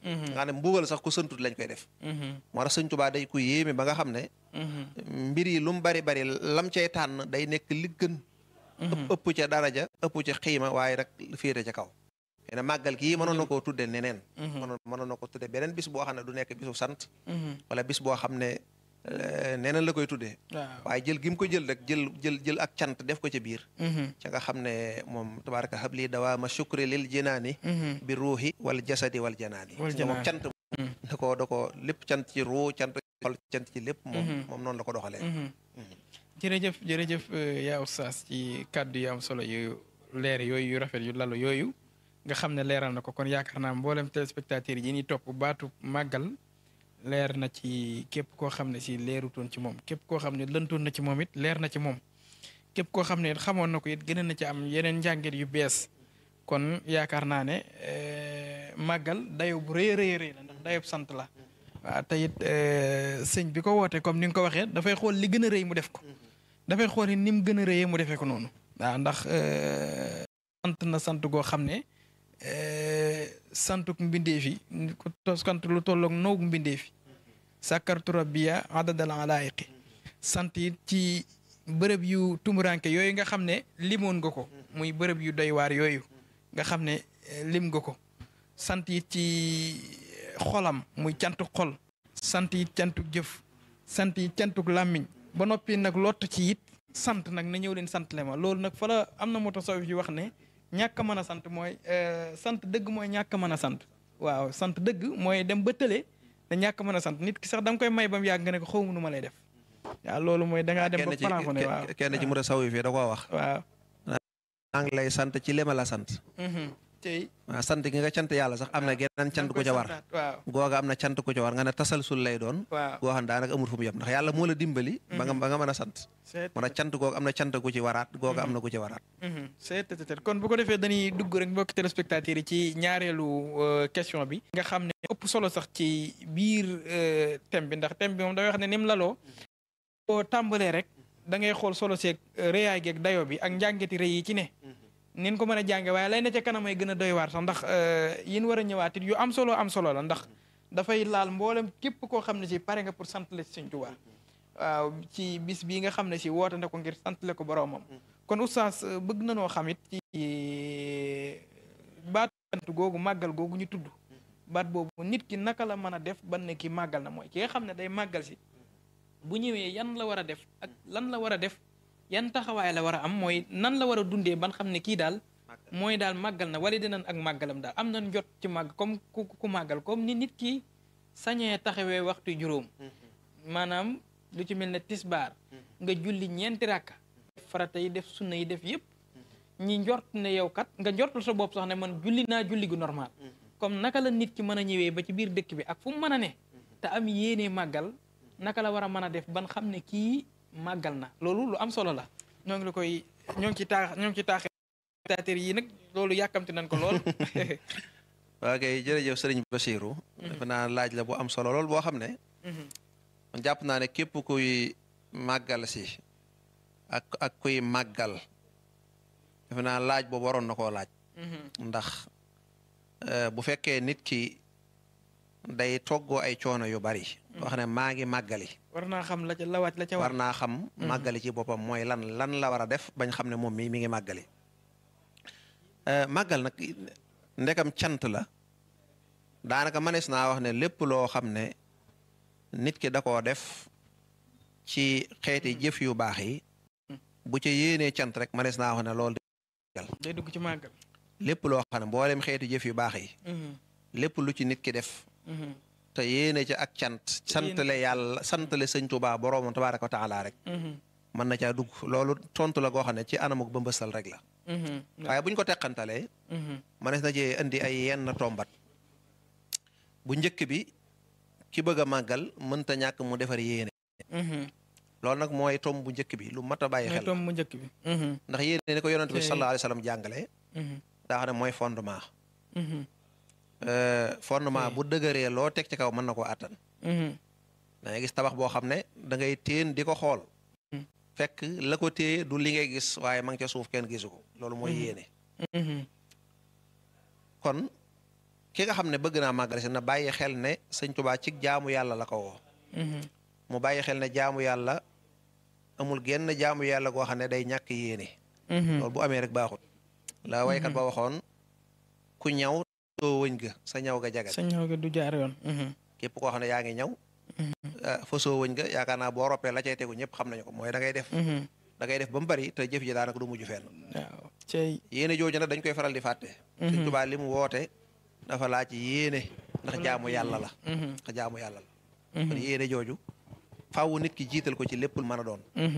nga xam ne mbugal sax ku santut lañ koy def moo tax sëñ Tuubaa day ku yéeme ba nga xam ne mbir yi lu mu bari bari lam cay tànn day nekk li gën ëpp ca daraja ëpp ca xiima waaye rek féete ca kaw xëy na màggal gii mënoon na koo tudde neneen mënoon mënoon na ko tudde beneen bis boo xam ne du nekk bisu sant wala bis boo xam ne neneen la koy tuddee waaye jël gi mu ko jël rek jël jël jël ak cant def ko ca biir ca nga xam ne moom tabaraka habli dawaama shukri lil jinaani bi ruuxi wal jasadi wal janaani moom cant da ko da ko lépp cant ci ruu cant xol cant ci lépp moom moom noonu la ko doxalee jërëjëf jërëjëf yaa oustaz ci kàddu yu am solo yu leer yooyu yu rafet yu lalu yooyu nga xam ne leeral na ko kon yaakaar naa mboolem téléspectateurs yi ñuy topp baatu màggal leer na ci képp koo xam ne si leerutoon ci moom képp koo xam ne lëntoon na ci moom it leer na ci moom képp koo xam ne it xamoon na ko it gën na ci am yeneen njàngit yu bees kon yaakaar naa ne màggal dayo bu rëy rëy rëy la ndax dayob sant la waaw te it sëñ bi ko woote comme ni nga ko waxee dafay xool li gën a rëy mu def ko dafay xool ni mu gën a rëyee mu defee ko noonu waaw ndax sant na sant goo xam ne santuk mbindeef yi ku sant lu tolloog noogu mbindeef yi sàkkartu rabbiya adadal alaayiqi sant it ci bërëb yu tumuranke yooyu nga xam ne limoon nga ko muy bërëb yu doy waar yooyu nga xam ne lim nga ko sant it ci xolam muy cantuk xol sant it cantuk jëf sant it cantuk làmmiñ ba noppi nag lott ci it sant nag na ñëw leen sant le ma loolu nag fa la am na moo tax soo fi wax ne ñàkk a mën a sant mooy sant dëgg mooy ñàkk a mën a sant waaw sant dëgg mooy dem ba tële te ñàkk a mën a sant nit ki sax da nga koy may ba mu yàgg nga ne ko xaw ma nu ma lay def waaw loolu mooy da ngaa dem ba plafonné waaw kenn ci mu a saw yi fii da koo wax waaw maa ngi lay sant ci li ma la sant tey waaw sant gi nga cant yàlla sax am na geneen cant ku ca war waaw googa am na cant ku ca war nga ne tasalsul lay doon waaw goo xam ne daanaka amul fu mu yem ndax yàlla moo la dimbali ba nga ba nga mën a sant moo tax cant googa am na cant ku ci waraat googa am na ku ci waraat c'est kon bu ko defee dañuy dugg rek mbokki téléspectateurs yi ci ñaareelu question bi nga xam ne ëpp solo sax ci biir thème bi ndax thème bi moom dafay wax ne ni mu laloo boo tàmbalee rek da ngay xool solo seeg réyaay geeg dayo bi ak njàngeti rëy yi ci ne nin ko mën a jànge waaye lay na ca kanam ay gën a doy waar sax ndax yin war a ñëwaat it yu am solo am solo la ndax dafay laal mboolem képp koo xam ne si pare nga pour sant la Sëñ Tuubaa waaw ci bis bii nga xam ne si woote na ko ngir sant le ko boroomam kon oustaz bëgg na noo xam it ci baatu sant googu màggal googu ñu tudd baat boobu nit ki naka la mën a def ban ne ki màggal na mooy ki nga xam ne day màggal si bu ñëwee yan la war a def ak lan la war a def yan taxawaay la war a am mooy nan la war a dundee ban xam ne kii daal mooy daal màggal na wala dinañ ak màggalam daal am nañ jot ci màgg comme ku ku màggal comme ni nit ki sañee taxawee waxtu juróom maanaam lu ci mel ne tisbaar nga julli ñeenti rakka farata yi def sunna yi def yëpp ñi njort ne yow kat nga njortul sa bopp sax ne man julli naa julli gu normal comme naka la nit ki mën a ñëwee ba ci biir dëkk bi ak fu mu mën a ne te am yéenee màggal naka la war a mën a def ban xam ne kii màggal na loolu lu am solo la ñoo ngi la koy ñoo ngi ci taax ñoo ngi ci taax spectateurs yi nag loolu yàkkamti nañ ko lool waa kay jërëjëf sëriñ Basiru dafa naa laaj la bu am solo lool boo xam ne man jàpp naa ne képp kuy màggal si ak ak kuy màggal dafa naa laaj boobu waroon na koo laaj ndax bu fekkee nit ki day toggoo ay coono yu bari wax ne maa ngi màggali war naa xam la ca la wàcc la ca war naa xam màggali ci boppam mooy lan lan la war a def bañ xam ne moom mii mi ngi màggali màggal nag ndekam cant la daanaka manees naa wax ne lépp loo xam ne nit ki da koo def ci xeeti jëf yu baax yi bu ca yéenee cant rek manees naa wax ne loolu day dugg ci màggal lépp loo xam ne mboolem xeeti jëf yu baax yi lépp lu ci nit ki def te yéene ca ak cant santale yàlla santale sëñ Tuubaa boroomam tabaaraka wa taala rek mën na caa dugg loolu tontu la goo xam ne ci anamuk ba mbësal rek la waaye buñ ko teqantalee manees na cee indi ay yenn tombat bu njëkk bi ki bëgg a màggal mënta ñàkk mu defar yéene loolu nag mooy tom bu njëkk bi lu mat a bàyyi xel tom bu njëkk bi ndax yéene ni ko yonent bi sallallahu alayhi wa sallam jàngale daa xam ne mooy fondement fondement bu dëgëree loo teg ci kaw mën na koo àttan da ngay gis tabax boo xam ne da ngay téen di ko xool fekk la ko téye du li ngay gis waaye ma ngi ca suuf kenn gisu ko loolu mooy yéene kon ki nga xam ne bëgg naa màggal si na bàyyi xel ne sëñ Tuubaa ci jaamu yàlla la ko woo mu bàyyi xel ne jaamu yàlla amul genn jaamu yàlla goo xam ne day ñàkk yéene loolu bu amee rek baaxut la waykat ba waxoon ku ñaw soo wëñ ga sa ñaw ga jagat sa ñaw ga du jaar yoon képp koo xam ne yaa ngi ñaw fa soo wëñ ga yaakaar naa boo roppee la cay tegu ñëpp xam nañu ko mooy da ngay def da ngay def ba mu bari te jëf ji daanaka du mujj fenn waaw cey yéene jooju nag dañ koy faral di fàtte sëñ Tuubaa li mu woote dafa laaj yéene ndax jaamu yàlla la ndax jaamu yàlla la kon yéene jooju faaw nit ki jiital ko ci lépp lu mën a doon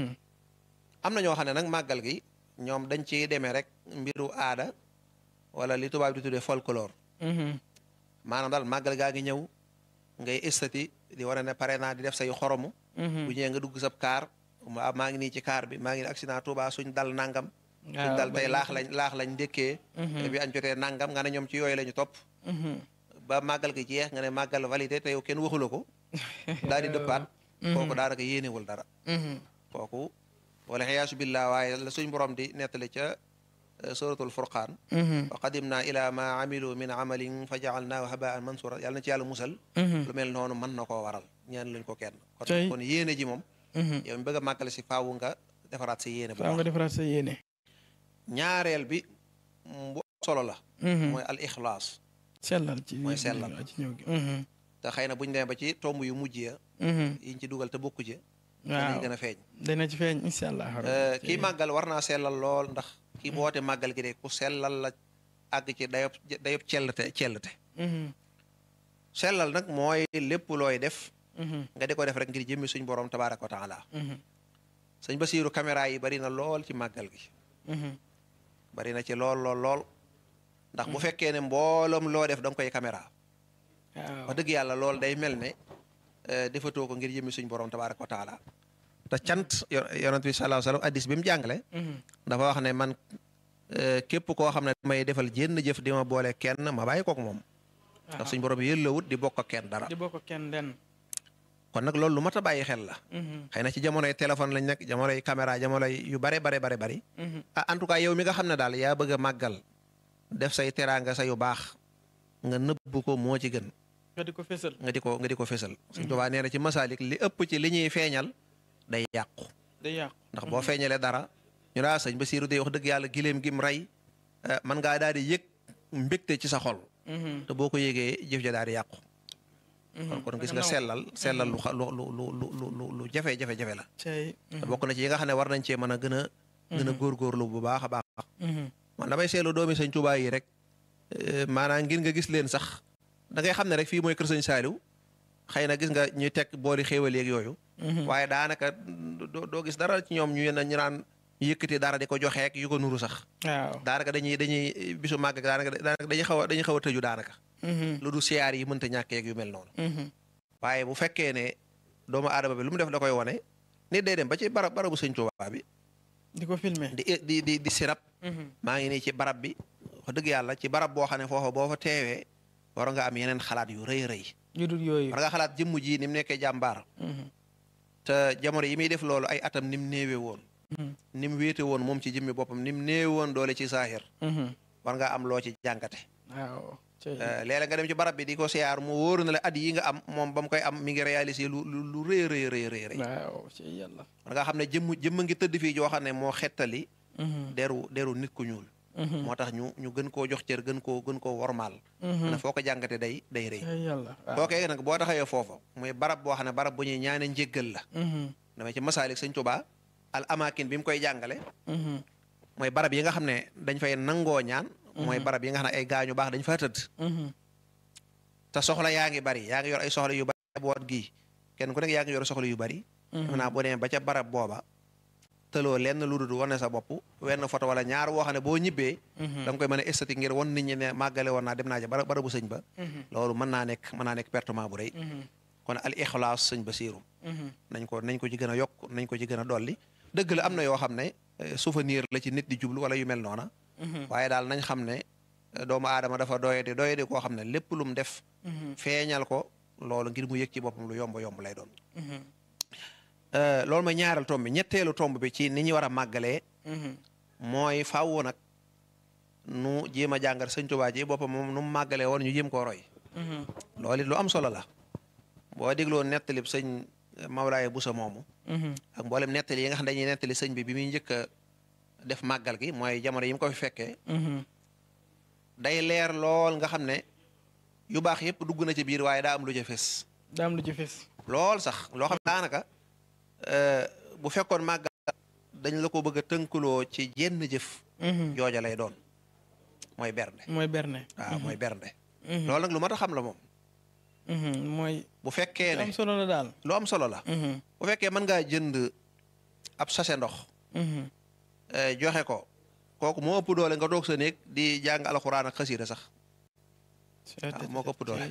am na ñoo xam ne nag màggal gi ñoom dañ ci demee rek mbiru aada wala li tubaab di tuddee folklore maanaam daal màggal gaa ngi ñëw ngay estati di war a ne pare naa di def say xoromu bu ñëwee nga dugg sab kaar maa ngi nii ci kaar bi maa ngi accident Tuubaa suñ dal nangam suñ dal tey laax lañ laax lañ ndékkee bi añ jotee nangam nga ne ñoom ci yooyu la ñu topp ba màggal gi jeex nga ne màggal validé te yow kenn waxula ko daal di dëppaat kooku daanaka yéenewul dara kooku wala xiyaasu billah waaye la suñ borom di nettali ca suratul furqaan wa qadimna ila ma amilu min amalin fa jaalnaahu habaan mansura yàlla na ci yàlla musal lu mel noonu mën na koo waral ñaan luñ ko kenn kon kon yéene ji moom yow mi bëgg a màggale si faawu nga defaraat sa yéene bu faaw nga defaraat sa yéene ñaareel bi bu solo la mooy al ixlaas sellal ci mooy sellal ci ñëw gi te xëy na buñ demee ba ci tomb yu mujj ya yiñ ci dugal te bokku ci waaw dinañ gën a feeñ dana ci feeñ incha allah kii màggal war naa sellal lool ndax kii boote màggal gi de ku sellal la àgg ci dayob dayob cellte cellte sellal nag mooy lépp looy def nga di ko def rek ngir jëmmi suñ borom tabaaraka wa taala sëñ Basiiru caméra yi bari na lool ci màggal gi bari na ci lool lool lool ndax bu fekkee ne mbooloom loo def da nga koy caméra waaw wax dëgg yàlla lool day mel ne defatoo ko ngir jëmmi suñ borom tabaaraka wa taala te cant yonent bi sallallahu alayhi wa sallam addis bi mu jàngale dafa wax ne man képp koo xam ne damay defal jénn jëf di ma boole kenn ma bàyyi kook moom ndax suñ borom yëllawut di bokk ak kenn dara di bokk kenn den kon nag loolu lu mat a bàyyi xel la xëy na ci jamonoy téléphone lañ nekk jamonoy caméra jamonoy yu bare bare bare bari ah en tout cas yow mi nga xam ne daal yaa bëgg a màggal def say teraanga sa yu baax nga nëbb ko moo ci gën nga di ko fésal nga di ko nga di ko fésal suñ tubaa nee na ci masaalik li ëpp ci li ñuy feeñal day yàqu day yàqu ndax boo feeñalee dara ñu laa sëñ Basiiru day wax dëgg yàlla giléem gim rey man ngaa daal di yëg mbégte ci sa xol te boo ko yëgee jëf ja daal di yàqu kon kon gis nga sellal sellal lu lu lu lu lu lu jafe jafe jafe la cey te bokk na ci yi nga xam ne war nañ cee mën a gën a gën a góorgóorlu bu baax a baax man damay seetlu doomi sëñ Tuubaa yi rek maanaam ngir nga gis leen sax da ngay xam ne rek fii mooy kër sëñ Saaliw xëy na gis nga ñuy teg boori xéewal yeeg yooyu waaye daanaka doo gis dara ci ñoom ñu ñu naan yëkkati dara di ko joxeek yu ko nuru sax waaw daanaka dañuy dañuy bisu màgg daanaka daanaka dañuy xaw a dañuy xaw a tëju daanaka lu du siyaar yi mënta ñàkk yeeg yu mel noonu waaye bu fekkee ne doomu aadama bi lu mu def da koy wone nit day dem ba ci barab barabu sëñ Tuubaa bi di ko filmer di di di di sirab maa ngi nii ci barab bi wax dëgg yàlla ci barab boo xam ne foofa boo fa teewee war nga am yeneen xalaat yu rëy rëy yu dul yooyu war nga xalaat jëmm ji ni mu nekkee jàmbaar te jamono yi muy def loolu ay atam ni mu néewe woon ni mu wéete woon moom ci jëmmi boppam ni mu néewe woon doole ci saahir war nga am loo ci jàngate waaw léeg-léeg nga dem ci barab bi di ko siyaar mu wóoru na la at yi nga am moom ba mu koy am mi ngi réalisé lu lu lu rëy rëy rëy rëy rëy waaw ci yàlla war nga xam ne jëmm jëmm ngi tëdd fii joo xam ne moo xettali deru deru nit ku ñuul moo tax ñu ñu gën koo jox cër gën koo gën koo wormaal ne foo ko jàngate day day rëy yàlla kookee nag boo taxawee foofa muy barab boo xam ne barab bu ñuy ñaane njéggal la damay ci masaalik sëñ Tuubaa al amakin bi mu koy jàngale mooy barab yi nga xam ne dañ fay nangoo ñaan mooy barab yi nga xam ne ay gaañu baax dañ fa tëdd te soxla yaa ngi bari yaa ngi yor ay soxla yu bari boot gii kenn ku nekk yaa ngi yor soxla yu bari xam naa boo demee ba ca barab booba tëloo lenn lu dul wane sa bopp wenn photo wala ñaar woo xam ne boo ñibbee da nga koy mën a esthétique ngir wan nit ñi ne màggale woon naa dem naa ca bara barabu sëñ ba loolu mën naa nekk mën naa nekk pertement bu rëy kon al ixlaas sëñ ba siiru nañ ko nañ ko ci gën a yokk nañ ko ci gën a dolli dëgg la am na yoo xam ne souvenir la ci nit di jublu wala yu mel noona waaye daal nañ xam ne doomu aadama dafa doye di doye di koo xam ne lépp lu mu def feeñal ko loolu ngir mu yëg ci boppam lu yomb yomb lay doon loolu mooy ñaareel tomb bi ñetteelu tomb bi ci ni ñu war a màggalee mooy faaw nag nu jéem a jàngat sëñ Tuubaa ji boppam moom nu mu màggalee woon ñu jéem koo roy loolu it lu am solo la boo dégloo nettalib sëñ Mawlaaye Busa moomu ak mboolem nettali yi nga xam ne dañuy nettali sëñ bi bi muy njëkk a def màggal gi mooy jamono yi mu ko fi fekkee day leer lool nga xam ne yu baax yëpp dugg na ci biir waaye daa am lu ca fes daa am lu ci fes lool sax loo xam ne daanaka bu fekkoon màggal dañ la ko bëgg a tënkuloo ci jenn jëf jooja lay doon mooy bernde mooy berne waaw mooy bernde loolu nag lu mat a xam la moom mooy bu fekkee lu ne am solo la daal lu am solo la bu fekkee mën ngaa jënd ab sachet ndox eh, joxe ko kooku moo ëpp doole nga toog sa néeg di jàng alxuraan ak xasiida sax waaw moo ko ëpp doole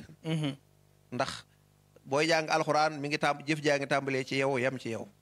ndax booy jàng alxuraan mi ngi tàmb jëf jaa ngi tàmbalee ci yow yem ci yow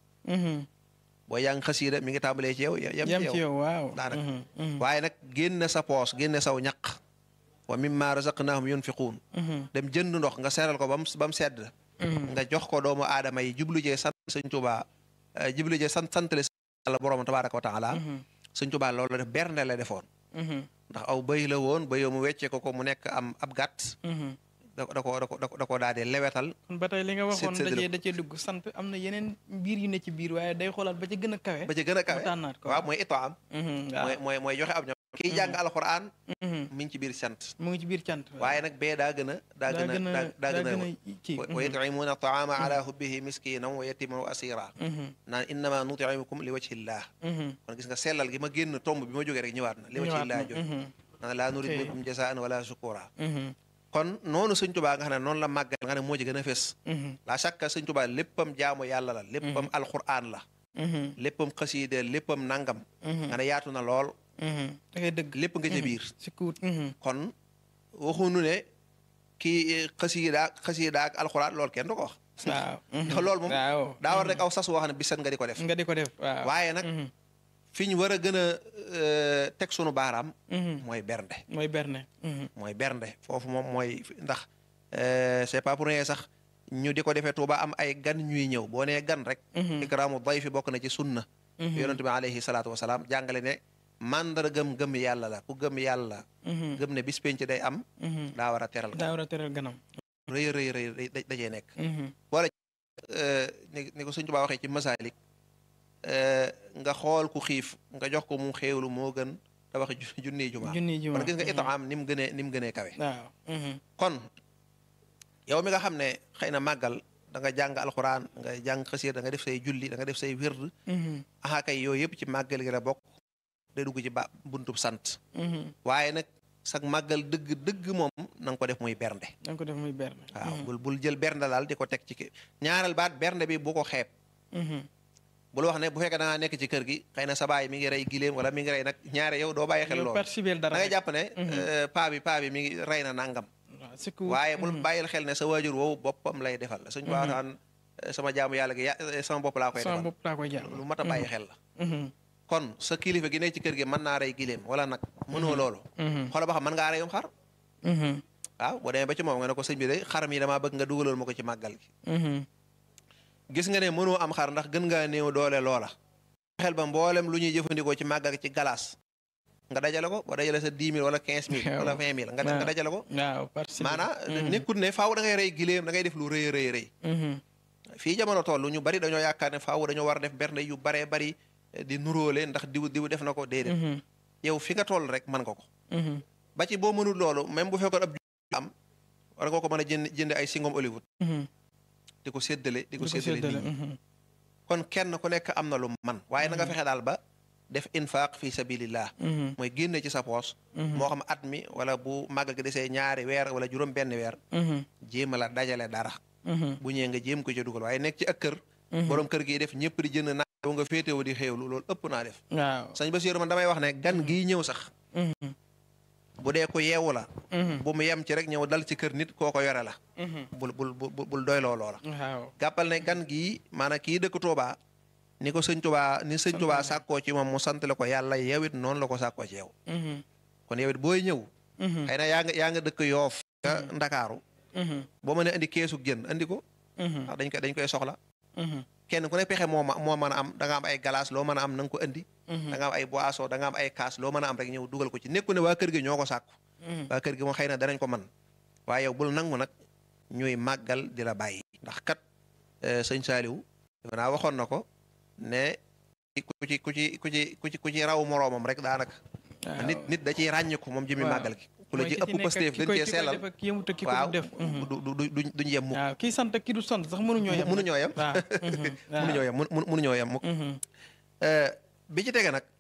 booy jàng xasiida mi ngi tàmbalee ci yow yem yam ci ci yow yow waaw daanaka. waaye nag génne sa poos génne saw ñaq wa mimma razaqnahum yunfiquun dem jënd ndox nga seeral ko ba mu ba mu sedd nga jox ko doomu aadama yi jublu jee sant sëñ Tuubaa eh, jublu jee sant santale Yàlla borom tabaaraka wa taala sëñ Tuubaa loolu la def bernde la defoon ndax aw bëy la woon bëyoo mu wecce ko ko mu nekk am ab gàtt da da ko da ko da ko da ko daal di lewetal kon ba tey li nga waxoon séddale dajee da cee dugg sant am na yeneen mbir yu ne ci biir waaye day xoolaat ba ca gën a kawe ba ci gën a kawe mu tànnaat ko waaw mooy itaam Mhm, mooy waaw mooy mooy joxe ab ñoom kiy jàng alxuraan Mhm, mi ngi ci biir sant mu ngi ci biir cant waaye nag bee daa gën a daa gën a daa daa gën a kii wa yutcimuuna taama ala hubbihi miskinan wa yatiman wa asira naan innama nutimukum li wajhillah kon gis nga sellal gi ma génn tomb bi ma jógee rek ñëwaat na li wajhillah jot naan laa nurid Ok. minkum jasaan wala shukura kon noonu sëñ tubaa nga xam ne noonu la màggal nga ne moo ci gën a fés la chaque sëñ tubaa léppam jaamu yàlla la léppam alquran la léppam xasiide léppam nangam nga ne yaatu na lool da ngay dëgg lépp nga ca biir si kuut kon waxunu ne kii xasiida xasiida ak alxuraan loolu kenn du ko wax waaw ndax loolu moom waaw daa war rek aw sas woo xam ne bisan nga di ko def nga di ko def waaw waaye nag Mhm, fi ñu war a gën a euh, teg sunu baaraam mhm. mooy bernde mooy berne Mhm, mooy bernde foofu moom mooy ndax euh, c'est pas pour rien sax ñu di ko defee Tuuba am ay gan ñuy ñëw boo nee gan rek mhm, ikraamu dayfi bokk na ci sunna mhm, yonent bi alayhi salaatu wasalaam jàngale ne màndargam gëm yàlla la ku gëm yàlla mhm, gëm ne bis penc day am mhm. daa war a teral daa war a teral ganam rëy rëy rëy da- dajee nekk Mhm, Euh, ni ni ko Sëñ Tuubaa waxee ci masaalik euh, nga xool ku xiif nga jox ko mu xéewlu moo gën tabax ju junniy jumaa junni ji kon gis nga itaam ni mu gënee ni mu gënee kawe waaw mhm, kon yow mi nga xam ne xëy na màggal da nga jàng alxuraan nga jàng xasiir da nga def say julli da nga def say wird mhm, aha kay yooyu yëpp ci màggal gi la bokk day dugg ci ba buntub sant mhm. waaye nag sag màggal dëgg dëgg moom na nga ko def muy bernde da nga ko def muy berne waaw bul bul jël bernde daal di ko teg ci ki ñaareel baat bernde bi bu ko xeeb Mhm, bul wax ne bu fekkee da ngaa nekk ci kër gi xëy na sa baay mi ngi rey giléem wala mi ngi rey nag ñaare yow doo bàyyi xel yow loolu participer da dara ngay rek. jàpp ne Mhm. euh, paa bi paa bi mi ngi rey na nangam waaw si kuut waaye bul mhm, bàyyil xel ne sa waajur woowu boppam lay defal suñ ko waxtaan sama jaamu yàlla gi ya sama bopp laa koy sama defal bopp laa koy jàll lu mat a bàyyi xel la Mhm, kon sa kilifa gi nekk ci kër gi mën naa rey giléem wala nag mënoo loolu mhm, xoola ba xam mën ngaa reyum xar mhm, waaw boo demee ba ci moom nga ne ko sëñ bi de xaram yi damaa bëgg nga dugalal ma ko ci màggal gi mhm. gis nga ne mënoo am xar ndax gën ngaa néew doole loola xel ba mboolem lu ñuy jëfandikoo ci màggal ci galaas nga dajale ko boo dajale sa dix mille wala quinze mille wala vingt mille nga nga dajale ko waaw participer maanaam nekkut ne faaw da ngay rey giléem da ngay def lu rëy rëy rëy Mhm, fii jamono toll ñu bari dañoo yaakaar ne faaw dañoo war a def bernde yu baree bari eh, di nuróole ndax diw diw def na ko déedéet mhm, yow fi nga toll rek mën nga ko mhm, ba ci boo mënul loolu même bu fekkoon ab ju- am war nga ko mën a jënd jënd ay singom Hollywood mhm. di ko séddale di ko di ko séddale séddale, nit ñi mhm. kon kenn ku nekk am na lu man waaye na nga fexe daal ba def infaq fi sabilillah Mhm, mooy génne ci sa poos mhm, moo xam at mi wala bu màggal gi desee ñaari weer wala juróom benn weer mhm, jéem a la dajale dara mhm, bu ñëwee nga jéem ko ci dugal waaye nekk ci ak kër mhm. borom kër gi def ñëpp di jënd naa yow nga féetewoo di xéewlu loolu ëpp naa def waaw sañ Basiiru man damay wax ne gan gii ñëw sax Mhm, bu dee ko yeewu la mhm, bu mu yem ci rek ñëw dal ci kër nit koo ko yore la mhm. bul bul bul bul doyloo loola waaw gàppal ne gan gii maanaam kii dëkk Tuubaa ni ko sëñ Tuubaa ni sëñ Tuubaa sàkkoo ci moom mu sant la ko yàlla yow it noonu la ko sàkkoo ci yow Mhm, kon yow it booy ñëw mhm, xëy na yaa nga yaa nga dëkk yoof nga ndakaaru mhm, boo mënee indi keesug jën andi ko mhm. ndax dañ koy dañ koy soxla kenn ku ne pexe moo ma moo mën a am da nga am ay glace loo mën a am na nga ko indi da nga am ay boisson da nga am ay kaas loo mën a am rek ñëw dugal ko ci nekku ne waa kër gi ñoo ko sàkku waa kër gi moom xëy na danañ ko man waaye yow bul nangu nag ñuy màggal di la bàyyi ndax kat sëñ Saaliw defe naa waxoon na ko ne ku ci ku ci ku ci ku ci ku ci raw moroomam rek daanaka nit nit da ciy ràññiku moom jëmi màggal gi ku la ci ëpp pasteef gën cee sellal waaw du du du duñ yem mukk waaw kii sant ki du sant sax mënuñoo yem mënuñoo yem mënuñoo yem mënuñoo yem mukk bi ci tege nag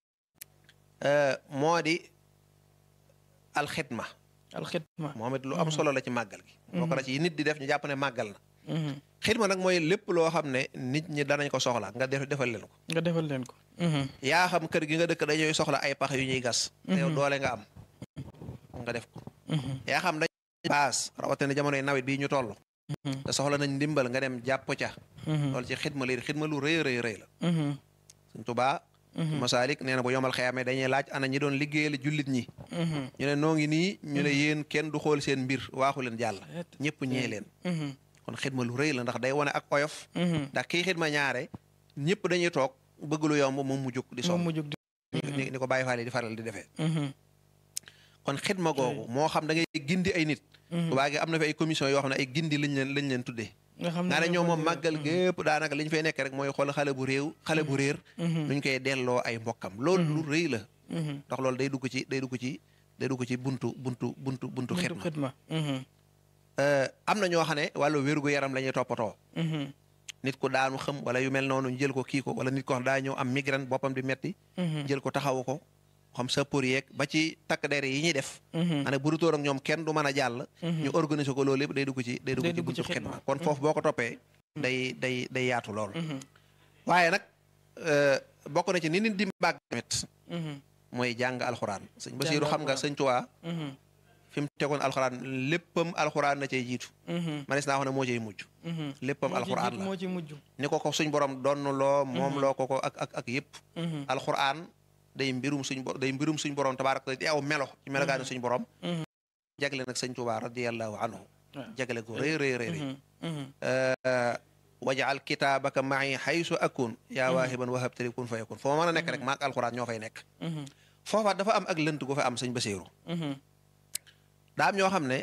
moo di alxidma alxidma moom it lu am solo la ci màggal gi bokk na ci nit di def ñu jàpp ne màggal na xidma nag mooy lépp loo xam ne nit ñi danañ ko soxla nga def defal leen ko nga defal leen ko yaa xam kër gi nga dëkk dañuy soxla ay pax yu ñuy gas te yow doole nga am nga def ko yaa xam dañ baas rawatina jamonoy nawet bii ñu toll te soxla nañ ndimbal nga dem jàpp ca loolu ci xidma lay xidma lu rëy rëy rëy la Sëñ Tuubaa masaalik nee na bu yomal xeyaamee dañuy laaj ana ñi doon liggéeyal jullit ñi ñu ne noo ngi nii ñu ne yéen kenn du xool seen mbir waaxu leen jàll ñëpp ñee leen kon xidma lu rëy la ndax day wane ak oyof ndax kii xidma ñaare ñëpp dañuy toog bëgg lu yomb moom mu jóg di sonn ni ko bàyyi faale di faral di defee kon xidma googu moo xam da ngay gindi ay nit tubaa gi am na fi ay commission yoo xam ne ay gindi lañ leen lañ leen tuddee nga ne ñoom moom màggal gépp daanaka li ñu fay nekk rek mooy xool xale bu réew xale bu réer nuñ koy delloo ay mbokkam loolu lu rëy la ndax loolu day dugg ci day dugg ci day dugg ci buntu buntu buntu buntu xidma am na ñoo xam ne wàllu wérgu yaram la ñuy toppatoo nit ku daanu xam wala yu mel noonu jël ko kii ko wala nit ko xam daa ñëw am migraine boppam di metti jël ko taxawu ko xam sa pour yeeg ba ci takk der yi ñuy def ane bu dutóor ak ñoom kenn du mën a jàll ñu organiser ko loolu yëpp day dugg ci day dugg ci buntu xidma kon foofu boo ko toppee day day day yaatu lool waaye nag bokk na ci ni nit di bàgg tamit mooy jàng alxuraan sëñ Basiiru xam nga sëñ Tuubaa fi mu tegoon alxuraan léppam alxuraan na cay jiitu manis naa wax ne moo cay mujj léppam alxuraan la moo ci mujj ni ko ko suñ borom donn loo moom loo ko ko ak ak ak yëpp alxuraan day mbirum suñ bo day mbirum suñ borom tabaaraka di aw melo ci melogaani suñ borom jagle nag sëñ Tuubaa radiyallahu anhu jagle ko rëy rëy rëy wajaal kitaabaka ma'i haysu akun yaa waahiban wahabtali kun fa yakun foo mën a nekk rek maak alxuraan ñoo fay nekk foofa dafa am ak lënt gu fa am sëñ Basiiru daa am ñoo xam ne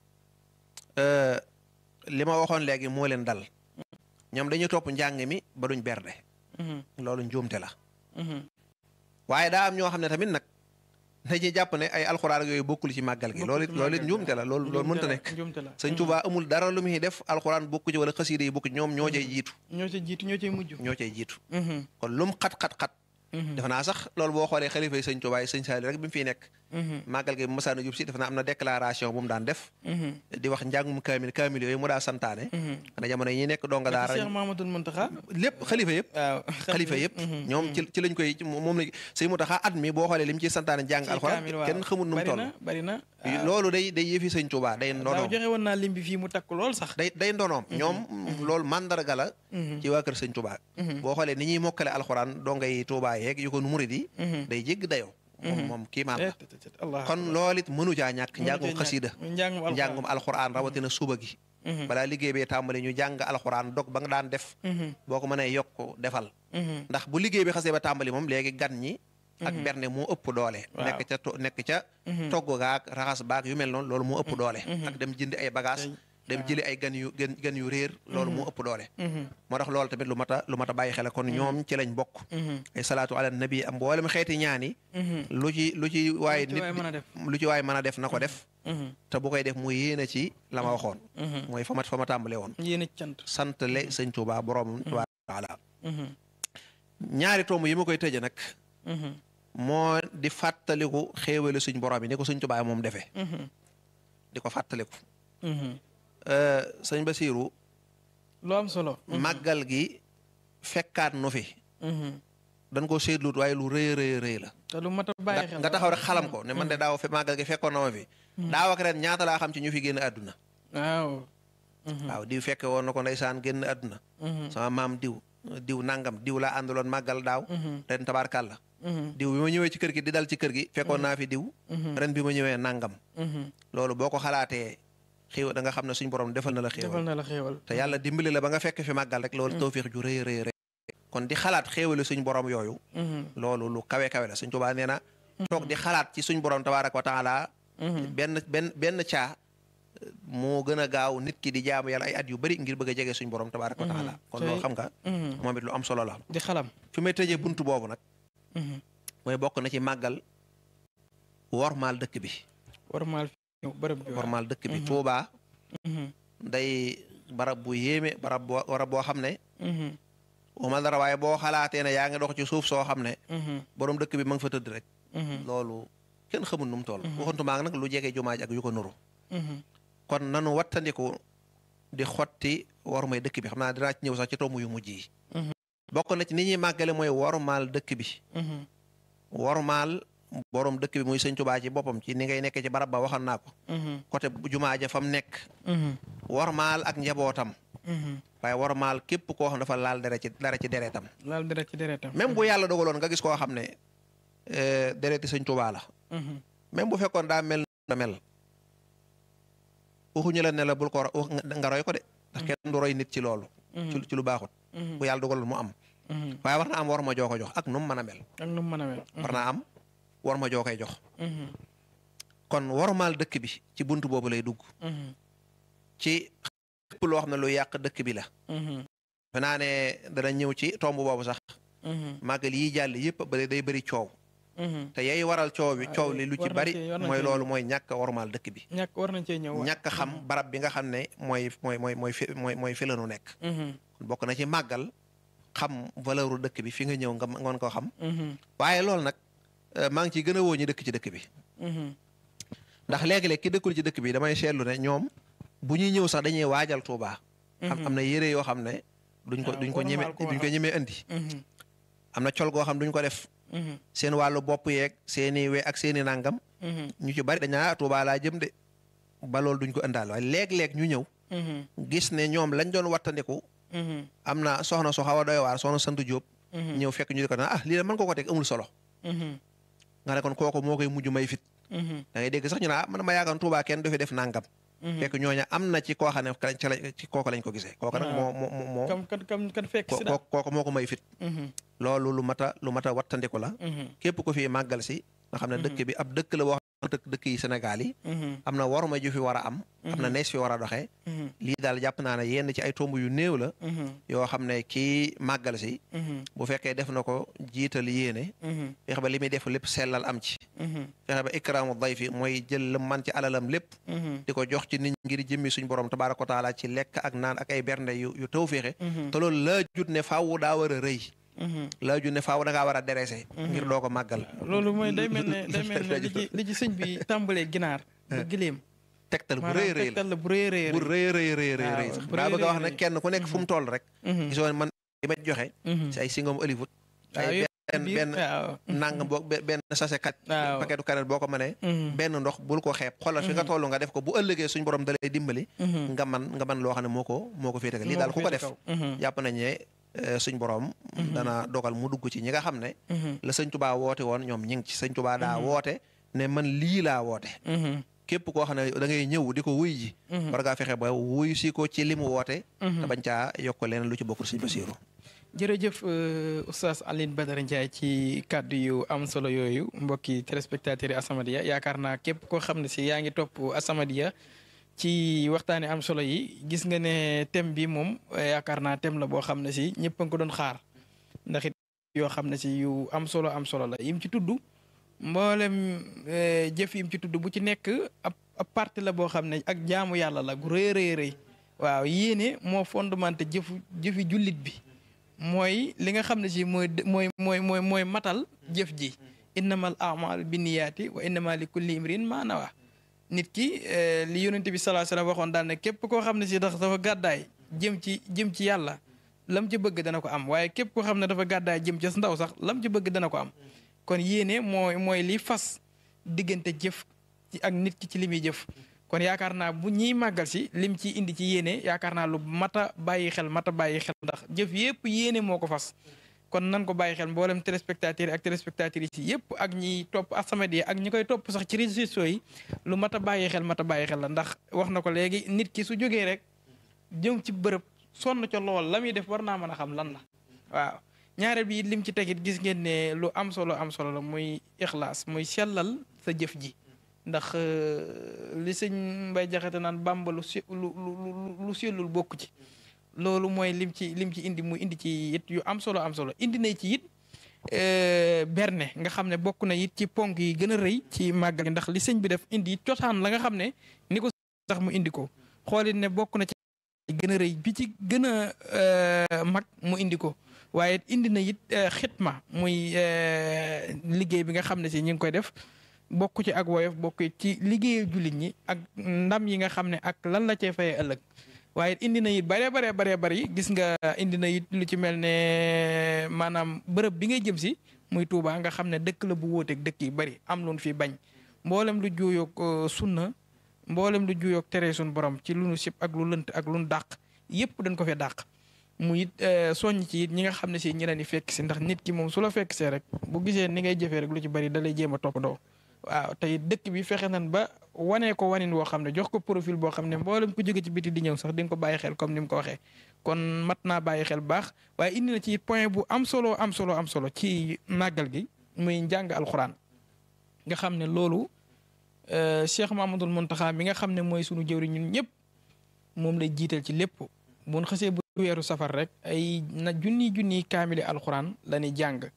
li ma waxoon léegi moo leen dal ñoom dañuy topp njàng mi ba duñ berde loolu njuumte la waaye daa am ñoo xam ne tamit nag dañuy jàpp ne ay alxuraan ak yooyu bokkul ci màggal gi loolu it loolu it njuumte la loolu loolu mënta nekk sëñ Tuubaa amul dara lu muy def alxuraan bokku ci wala xasiida yi bokku ci ñoom ñoo cay jiitu ñoo cay jiitu ñoo cay mujj ñoo cay jiitu kon lum xat-xat-xat defe naa sax loolu boo xoolee xalifa yi sëñ Tuubaa yi sëñ Saali rek bi mu fiy nekk màggal gi bu masaana jub si defe naa am na déclaration bu mu daan def di wax njàngum kaamil kaamil yooyu mu daa santaane xanaa jamono yi ñuy nekk donga daara Cheikh Mamadou Muntaxa lépp xalifa yëpp waaw xalifa yëpp ñoom ci ci lañ koy moom la sëñ Muntaxa at mi boo xoolee li mu ciy santaane jàng alxuraan kenn xamul nu mu toll bari na loolu day day yëfi sëñ Tuubaa day daaw ndonoom joxe woon naa lim bi fii mu takk lool sax day day ndonoom ñoom loolu mandarga la ci waa kër sëñ Tuubaa boo xoolee ni ñuy mokkale alxuraan dongay Tuubaa yeeg yu ko nu murid yi day jégg dayoo moom moom kii maan la Allah kon loolu it mënu caa ñàkk njàngum xasiida njàngum alxuraan njàngum alxuraan rawatina suba gi balaa liggéey bee tàmbali ñu jàng alxuraan dog ba nga daan def boo ko mënee yokk defal ndax bu liggéey bi xasee ba tàmbali moom léegi gan ñi ak berne moo ëpp doole nekk ca to nekk ca togg gaak raxas baak yu mel noonu loolu moo ëpp doole ak dem jëndi ay bagage dem jëli ay gan yu gan gan yu réer loolu moo ëpp doole moo tax loolu tamit lu mat a lu mat a bàyyi xel kon ñoom ci lañ bokk ay salaatu ala nabi am mboolem xeeti ñaani lu ci lu ci waaye nit lu ci waaye mën a def na ko def te bu koy def mu yéene ci la ma waxoon mooy fa ma fa ma tàmbale woon yéene cant sant le sëñ Tuubaa borom tabaaraka taala ñaari tomb yi ma koy tëje nag moo di fàttaliku xéewale suñ borom yi ni ko sëñ Tuubaa moom defee di ko fàttaliku sëñ Basiiru lu am solo màggal gi fekkaat nu fi dañ ko seetlut waaye lu rëy rëy rëy la te lu mat a bàyyi xel nga taxaw rek xalam ko ne man de daaw fe màggal gi fekkoon na ma fi daaw ak ren ñaata laa xam ci ñu fi génn àdduna waaw waaw diw fekke woon na ko ndeysaan génn àdduna sama maam diw diw nangam diw laa àndaloon màggal daaw ren tabaarkàlla diw bi ma ñëwee ci kër gi di dal ci kër gi fekkoon naa fi diw ren bi ma ñëwee nangam loolu boo ko xalaatee xéewal da nga xam ne suñ borom defal na la defal xéewal na la xéewal te yàlla dimbali la ba nga fekk fi màggal rek loolu tawfiix ju rëy rëy rëy kon di xalaat xéewali suñ borom yooyu loolu lu kawe kawe la suñ Tuubaa nee na toog di xalaat ci suñ borom tabaaraka wa taala benn benn benn caa moo gën a gaaw nit ki di jaamu yàlla ay at yu bari ngir bëgg a jege suñ borom tabaaraka wa taala kon loolu xam nga moom it lu am solo la di xalam fi may tëjee buntu boobu nag mooy bokk na ci màggal wormaal dëkk bi warmaal fi bërëb bi wormaal dëkk bi Tuubaa day barab bu yéeme barab boo barab boo xam ne waxuma dara waaye boo xalaatee ne yaa ngi dox ci suuf soo xam ne borom dëkk bi ma nga fa tëdd rek loolu kenn xamul nu mu toll waxantumaa nag lu jege jumaa ji ak yu ko nuru kon nanu wattandiku di xotti wormay dëkk bi xam naa dinaa ci ñëw sax ci tomb yu mujj yi bokk na ci ni ñuy màggale mooy wormaal dëkk bi wormaal borom dëkk bi muy sëñ Tuubaa ci boppam ci ni ngay nekkee ci barab ba waxoon naa ko côté jumaa ja fa mu nekk wormaal ak njabootam waaye wormaal képp koo xam dafa laal dara ci dara ci deretam laal dara ci deretam même bu yàlla dogaloon nga gis koo xam ne dereti sëñ Tuubaa la même bu fekkoon daa mel na mel waxuñu la ne la bul ko nga roy ko de ndax kenn du roy nit ci loolu ci ci lu baaxut bu yàlla dogaloon mu am waaye war na am war ma joo ko jox ak nu mu mën a mel ak nu mu mën a mel war naa am war ma joo koy jox kon wormaal dëkk bi ci bunt boobu lay dugg ci lépp loo xam ne lu yàq dëkk bi la fe naa ne dana ñëw ci tomb boobu sax màggal yi jàll yëpp ba day bëri coow te yay waral coow bi coow li lu ci bari mooy loolu mooy ñàkk wormaal dëkk bi ñàkk war nañ cee ñëw ñàkk xam barab bi nga xam ne mooy mooy mooy mooy fi mooy mooy fi lanu nekk bokk na ci màggal xam valeuru dëkk bi fi nga ñëw nga ngoon ko xam waaye loolu nag maa ngi ciy gën a woo ñi dëkk ci dëkk bi ndax léegi-léeg ki dëkkul ci dëkk bi damay seetlu ne ñoom bu ñuy ñëw sax dañuy waajal Tuubaa am am na yére yoo xam ne duñ ko duñ ko ñeme duñ ko ñemee indi am na col goo xam duñ ko def seen wàllu bopp yeeg seeni we ak seeni nàngam ñu ci bari dañaa Tuubaa laa jëm de ba loolu duñ ko indaal waaye léeg-léeg ñu ñëw gis ne ñoom lañ doon wattandiku am na soxna su xaw a doy waar soxna sant Jóob ñëw fekk ñu di ko na ah lii la mën ko ko teg amul solo nga ne kon kooku moo koy mujj may fit da ngay dégg sax ñu ne ah man ma yaakaar Tuubaa kenn du fi def nàngam fekk ñooña am na ci koo xam ne ca lañ ci kooku lañ ko gisee kooku nag moo moo moo kam kan kam kan fekk si daal kooku moo ko may fit loolu lu mat a lu mat a wattandiku la képp ko fi màggal si nga xam ne dëkk bi ab dëkk la wax dëkk dëkk yi Sénégal yi am na waruma ju fi war a am am na nees fi war a doxee lii daal jàpp naa ne yenn ci ay tomb yu néew la yoo xam ne kii màggal si bu fekkee def na ko jiital yéene fexe ba li muy def lépp sellal am ci fexe ba ikraamu dayfi mooy jël la man ci alalam lépp di ko jox ci nit ngir jëmmi suñ borom tabaaraka wa taala ci lekk ak naan ak ay bernde yu yu taw féexe te loolu laa jut ne faaw daa war a rëy laa ju ne faaw da ngaa war a derese ngir doo ko màggal loolu mooy day mel ne day mel ne li ci li ci sëñ bi tàmbalee ginaar ba gileem tegtal bu rëy rëy la tegtal la bu rëy rëy bu rëy rëy rëy rëy rëy sax daa bëgg a wax ne kenn ku nekk fu mu toll rek gisoon man li ma joxe si ay singom Hollywood ay benn benn nang boo benn sachet kat paquetu kanet boo ko mënee benn ndox bul ko xeeb xoolal fi nga toll nga def ko bu ëllëgee suñ borom dalay dimbali nga man nga man loo xam ne moo ko moo ko féete lii daal ku ko def jàpp nañ ne suñ borom dana dogal mu dugg ci ñi nga xam ne la sëñ tubaa woote woon ñoom ñi ngi ci sëñ tubaa daa woote ne man lii laa woote képp koo xam ne da ngay ñëw di ko wuy ji war ngaa fexe ba wuy si ko ci li mu woote te bañ caa yokk leen lu ci bokkul sëñ Basiiru jërëjëf oustaz Alioune Badara Ndiaye ci kàddu yu am solo yooyu mbokki téléspectateurs yi As-Samadiyya yaakaar naa képp koo xam ne si yaa ngi topp As-Samadiyya ci waxtaani am solo yi gis nga ne thème bi moom yaakaar naa thème la boo xam ne si ñëpp a ngi ko doon xaar ndax it yoo xam ne si yu am solo am solo la yim ci tudd mboolem jëf yim ci tudd bu ci nekk ab ab partie la boo xam ne ak jaamu yàlla la gu rëy rëy rëy waaw yéene moo fondamenté jëfu jëfi jullit bi mooy li nga xam ne si mooy mooy mooy mooy mooy matal jëf ji innamal a'mal binniyaati wa innama li kulli imrin ma nawa nit ki li yonent bi sallallahu alayhi wasallam waxoon daal ne képp koo xam ne si dafa dafa gàddaay jëm ci jëm ci yàlla lam ci bëgg dana ko am waaye képp koo xam ne dafa gàddaay jëm ca ndaw sax lam ci bëgg dana ko am kon yéene mooy mooy li fas diggante jëf ci ak nit ki ci li muy jëf kon yaakaar naa bu ñiy màggal si lim ci indi ci yéene yaakaar naa lu mat a bàyyi xel mat a bàyyi xel ndax jëf yépp yéene moo ko fas kon nan ko bàyyi xel mboolem téléspectateurs yi ak téléspectatrices yi yëpp ak ñi topp As-Samadiyya ak ñi koy topp sax ci réseaux sociaux yi lu mat a bàyyi xel mat a bàyyi xel la ndax wax na ko léegi nit ki su jógee rek jëm ci bërëb sonn ca lool la muy def war naa mën a xam lan la waaw ñaareel bi it lim ci tegit gis ngeen ne lu am solo am solo la muy ixlaas muy sellal sa jëf ji ndax li sëñ Mbay Jaxate naan Bàmba lu si lu lu lu sellul bokk ci loolu mooy lim ci lim ci indi mu indi ci it yu am solo am solo indi na ci it berne nga xam ne bokk na it ci ponk yi gën a rëy ci màggal gi ndax li sëñ bi def indi it cosaan la nga xam ne ni ko sax mu indi ko xoolit ne bokk na ci gën a rëy bi ci gën a mag mu indi ko waaye indi na it xitma muy liggéey bi nga xam ne si ñu ngi koy def bokk ci ak woyof bokk ci liggéeyu jullit ñi ak ndam yi nga xam ne ak lan la cee fayee ëllëg waaye indi na it bare bare bare bari gis nga indi na it lu ci mel ne maanaam bërëb bi ngay jëm si muy Touba nga xam ne dëkk la bu wóoteeg dëkk yi bari am lu fi bañ mboolem lu juuyoog sunna mboolem lu juuyoog tere suñ borom ci lu nu sib ak lu lënt ak lu nu dàq yépp dañ ko fee dàq mu it soññ ci it ñi nga xam ne si ñi leen di fekk si ndax nit ki moom su la fekk see rek bu gisee ni ngay jëfee rek lu ci bari da lay jéem a toppandoo waaw tey dëkk bi fexe nan ba wanee ko wanin woo xam ne jox ko profil boo xam ne mboolem ku jóge ci biti di ñëw sax di nga ko bàyyi xel comme ni mu ko waxee kon mat naa bàyyi xel baax waaye indi na ci point bu am solo am solo am solo ci màggal gi muy njàng alxuraan nga xam ne loolu Cheikh Mamadul Muntaxa mi nga xam ne mooy sunu jëwri ñun ñëpp moom lay jiital ci lépp bu xasee bu weeru safar rek ay na junni junni kaamili alxuraan la ñuy jàng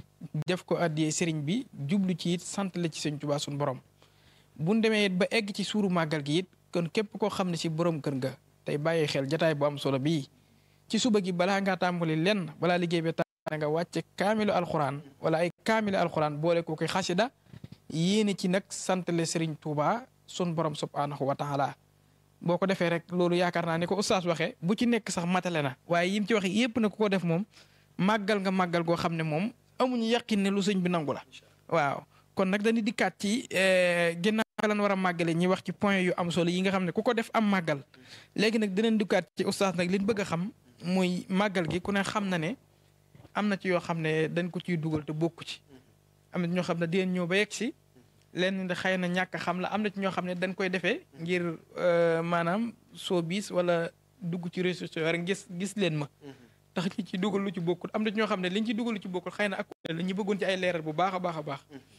def ko addiyee sëriñ bi jublu ci it sant la ci sëñ Tuubaa suñu borom buñ demee it ba egg ci suuru màggal gi it kon képp koo xam ne si borom kër nga tey bàyyi xel jataay bu am solo bii ci suba gi balaa ngaa tàmbali lenn balaa liggéey bi tàmbali nga wàcce kaamilu alxuraan wala ay kaamilu alxuraan boole ko koy xasida yéene ci nag sant la sëriñ Tuubaa sun borom subhaanahu wa taala boo ko defee rek loolu yaakaar naa ni ko oustaz waxee bu ci nekk sax matale na waaye yim ci waxe yépp na ku ko def moom màggal nga màggal goo xam ne moom amuñu yàqin ne lu sëñ bi nangu la waaw kon nag dañuy dikkaat ci ginnaaw lan war a màggale ñi wax ci point yu am solo yi nga xam ne ku ko def am màggal léegi nag dinañ dikkaat ci oustaz nag liñ bëgg a xam muy màggal gi ku ne xam na ne am na ci yoo xam ne dañ ko ciy dugal te bokku ci am na ci ñoo xam ne dinañ ñëw ba yegg si lenn de xëy na ñàkk xam la am na ci ñoo xam ne dañ koy defee ngir maanaam soo biis wala dugg ci réseaux sociaux rek gis gis leen ma tax ñi ci dugal lu ci bokkul am na ci ñoo xam ne liñ ci dugal lu ci bokkul xëy na ak la ñu bëggoon ci ay leeral bu baax a baax a baax.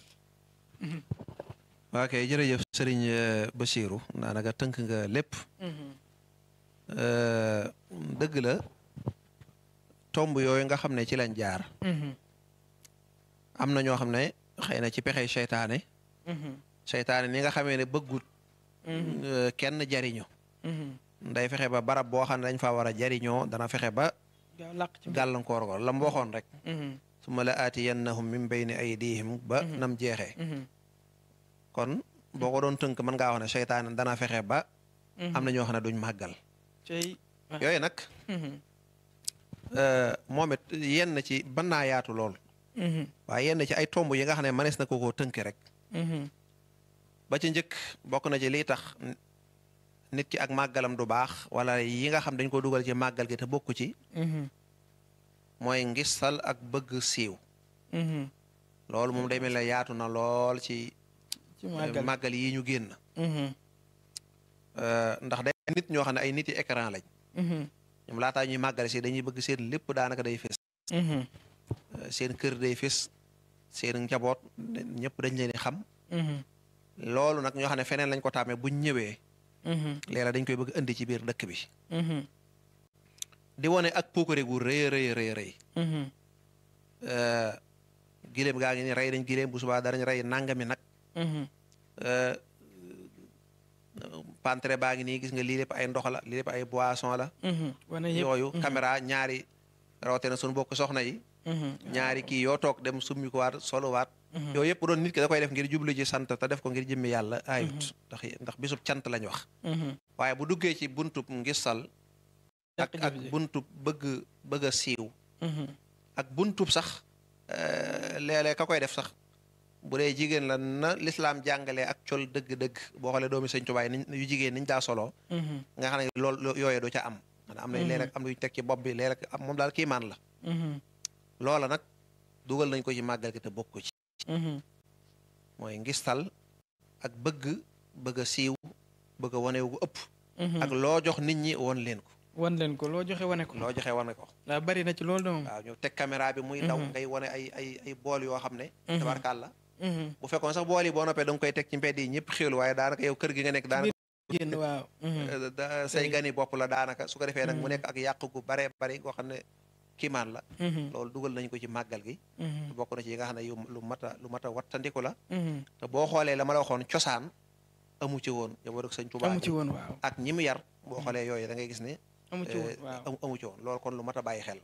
waa kay jërëjëf sëriñ Bachirou daanaka tënk nga lépp. dëgg la tomb yooyu nga xam ne ci lañ jaar. am na ñoo xam ne xëy na ci pexey seytaane. seytaane ni nga xamee ne bëggut. kenn jariñu nday fexe ba barab boo xam ne dañ fa war a jariñoo dana fexe ba. gàllankoor ko la mu waxoon rek. su ma la aatiyannahum min bayni aydihim ba nam jeexee. kon boo ko doon tënk mën ngaa wax ne seytaane dana fexe ba. am na ñoo xam ne duñ màggal. yooyu nag. moom it yenn ci mën naa yaatu lool. waaye yenn ci ay tomb yi nga xam ne mënees na ko koo tënk rek. ba ci njëkk bokk na ci liy tax nit ki ak màggalam du baax wala yi nga xam dañ ko dugal ci màggal gi te bokku ci. mooy ngistal ak bëgg siiw. loolu moom day mel ne yaatu na lool ci. ci màggal yi ñu génn. ndax day nit ñoo xam ne ay nit yi écran lañ. ñoom laataa ñuy màggale si dañuy bëgg seen lépp daanaka day fés. seen kër day fés seen njaboot ñëpp dañ leen di xam. loolu nag ñoo xam ne feneen lañ ko taamee buñ ñëwee. léeg-léeg dañ koy bëgg indi ci biir dëkk bi. di wone ak puukare gu rëy rëy rëy rëy. gileem gaa ngi ni rey nañ gileem bu subaa darañ rey nangami nag. pantre baa ngi nii gis nga lii lépp ay ndox la lii lépp ay boisson la. yooyu caméra ñaari rawatina suñu bokk soxna yi. ñaari kii yoo toog dem summi ko waat solo waat. yooyu yëpp doon nit ki da koy def ngir jublu ci sant te def ko ngir jëmmi yàlla ayut. ndax ndax bisub cant lañ wax. waaye bu duggee ci buntub ngistal ak ak buntub bëgg bëgg a siiw. ak buntub sax léeg-léeg ka koy def sax. bu dee jigéen la na lislaam jàngalee ak col dëgg-dëgg boo xoolee doomi sëñ Tuubaa niñ yu jigéen niñ daa solo nga xam ne loolu yooyee du ca am maanaam am nañ léeg-léeg am luñ teg ci bopp bi léeg-léeg am moom daal kiimaan la loola nag dugal nañ ko ci màggal gi te bokku ci mooy ngistal ak bëgg bëgg a siiw bëgg a wane gu ëpp ak loo jox nit ñi won leen ko wan leen ko loo joxe wane ko loo joxe wane ko waaw bari na ci loolu de moom waaw ñu teg caméra bi muy daw ngay wane ay ay ay bool yoo xam ne tabarkàlla bu fekkoon sax bool yi boo noppee da nga koy teg ci mbedd yi ñëpp xéwlu waaye daanaka yow kër gi nga nekk daanaka génn waaw say gani bopp la daanaka su ko defee nag mu nekk ak yàq gu bare bari goo xam ne kiimaan la loolu dugal nañ ko ci màggal gi bokk na ci yi nga xam ne yu lu mat a lu mat a wattandiku la te boo xoolee la ma la waxoon cosaan amu ci woon yow rek sëñ Tuubaa amu ci woon waaw ak ñi mu yar boo xoolee yooyu da ngay gis ne amu ci woon waaw amu ci woon loolu kon lu mat a bàyyi xel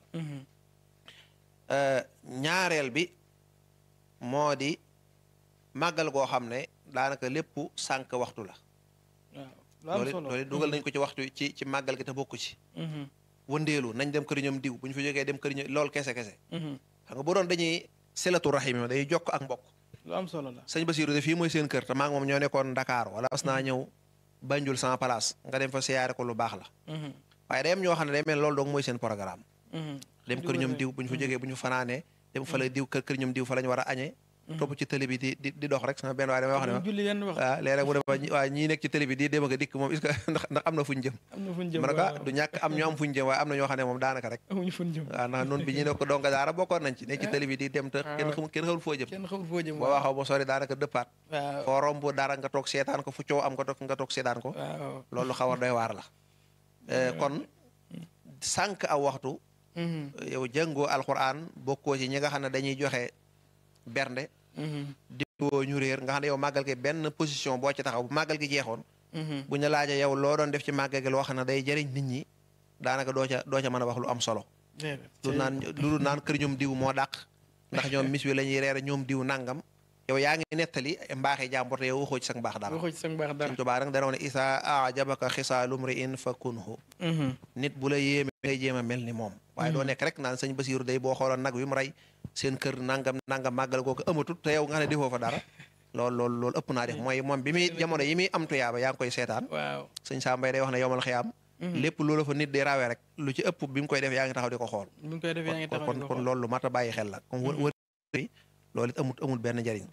ñaareel bi moo di màggal goo xam ne daanaka lépp sànq waxtu la waaw loolu loolu dugal nañ ko ci waxtu ci ci màggal gi te bokku ci wëndeelu nañ dem kër ñoom diw bu ñu fa jógee dem kër ñoom loolu kese kese xam nga bu doon dañuy silatu rahim day jokk ak mbokk lu am solo la sëñ Basiru de fii mooy seen kër te maa ngi moom ñoo nekkoon Dakar wala mas naa ñëw Banjul sama place nga dem fa siyaare ko lu baax la waaye day am ñoo xam ne day mel loolu doong mooy seen programme dem kër ñoom diw bu ñu fa jógee bu ñu fanaanee dem fa la diw kër kër ñoom diw fa la ñu war a añee topp ci télé bi di di di dox rek sama benn waaye damay wax ne ma julli yenn wax waaw léeg-léeg mu ne ma waa ñii nekk ci télé bi di dem ak a dikk moom est-ce que ndax ndax am na fuñ jëm am na fuñ jëm ma ne ko du ñàkk am ñu am fuñ jëm waaye am na ñoo xam ne moom daanaka rek amuñu fuñ jëm waaw ndax noonu bi ñu ne ko donga daara bokkoon nañ ci nekk ci télé bi di dem te kenn xamul kenn xamul foo jëm kenn xamul foo jëm boo waxaw ba sori daanaka dëppaat waaw foo romb dara nga toog seetaan ko fu coow am nga toog nga toog seetaan ko waaw loolu xaw a doy waar la kon sànq aw waxtu yow jàngoo alxuraan bokkoo ci ñi nga xam ne dañuy joxe bernde di woo ñu réer nga xam ne yow màggal gi benn position boo ci taxaw bu màggal gi jeexoon bu ñu laajee yow loo doon def ci màggal gi loo xam ne day jëriñ nit ñi daanaka doo ca doo ca mën a wax lu am solo lu naan lu naan kër ñoom diw moo dàq ndax ñoom mis wi la ñuy reere ñoom diw nangam yow yaa ngi nettali mbaaxi jàmbur te yow waxoo ci sa mbaax dara waxoo ci sa mbaax dara Sëñ Tuubaa nag dana woon ne isa ajabaka xisaalu mri'in fa kunhu nit bu la yéeme ngay jéem a mel ni moom waaye doo nekk rek naan sëñ Basiiru day boo xooloon nag wi mu rey seen kër nangam nangam màggal kooku amatut te yow nga xam ne defoo fa dara loolu loolu loolu ëpp naa def mooy moom bi muy jamono yi muy am tuyaaba yaa ngi koy seetaan waaw sëñ Sambay day wax ne yowmal xiyaam lépp loolu fa nit di rawee rek lu ci ëpp bi mu koy def yaa ngi taxaw di ko xool bi mu koy def yaa ngi taxaw kon kon loolu lu mat a bàyyi xel la comme wër wër loolu it amul amul benn njëriñ